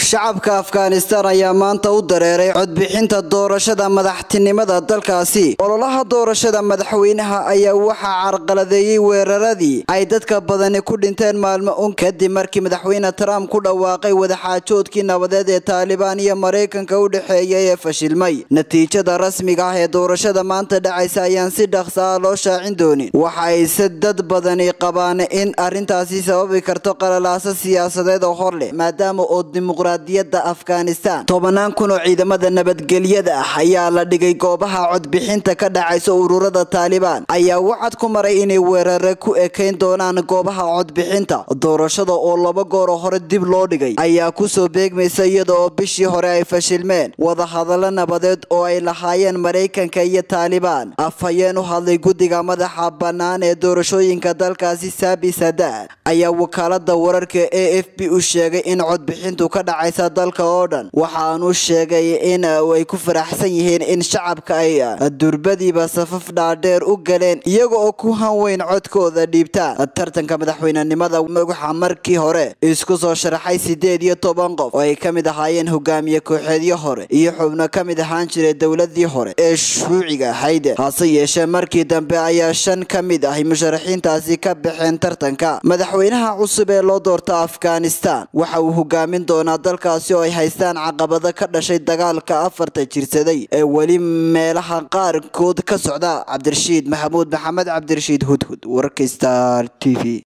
shacabka afghanistan ayaa maanta u dareeray codbixinta doorashada madaxtinimada dalkaasi ololaha doorashada madaxweynaha ayaa waxaa carqaladeeyey weeraradii ay dadka badani ku dhinteen maalmo un kadib markii madaxweyne trump ku dhawaaqay wadaxaajoodkii nabadeed ee taalibaan iyo maraykanka u dhexeeya ee fashilmay natiijada rasmiga ah ee doorashada maanta dhacaysa ayaan si dhaqsa ah loo shaacin doonin waxa ayse dad badani qabaan in arrintaasi sababi karto qalalaaso siyaasadeed oo hor leh maadaama oo dimuqraadiyadda afghanistan tobanaan kun oo ciidamada nabadgelyada ah ayaa la dhigay goobaha codbixinta ka dhacaysa ururada taalibaan ayaa wacad ku maray inay weerare ku ekayn doonaan goobaha codbixinta doorashada oo laba goor oo hore dib loo dhigay ayaa kusoo beegmaysa iyada oo bishii hore ay fashilmeen wadahadallo nabadeed oo ay lahaayeen maraykanka iyo taalibaan afhayeen u hadlay guddiga madaxa bannaan ee doorashooyinka dalkaasi saabi sadaad ayaa wakaalada wararka a f b u sheegay in codbixintu ka dhacaysa dalka oo dhan waxaanu sheegay in ay ku faraxsan yihiin in shacabka ay durbadiiba safaf dhaadheer u galeen iyaga oo ku hanweyn codkooda dhiibtaan tartanka madaxweynenimada waxaa markii hore isku soo sharaxay sideed iyo toban qof oo ay ka mid ahaayeen hogaamiye kooxeedyo hore iyo xubno ka mid ahaan jiray dowladii hore ee shuuciga ahayd hase yeeshee markii dambe ayaa shan ka mid ah musharaxiintaasi ka baxeen tartanka madaxweynaha cusub ee loo doorta afghanistan waxa uu hogaamin doonaa dalkaasi oo ay haystaan caqabado ka dhashay dagaalka afarta jirsaday ee weli meelaha qaarkood ka socda cabdirashiid maxamuud maxamed cabdirashiid hudhud wararka star t v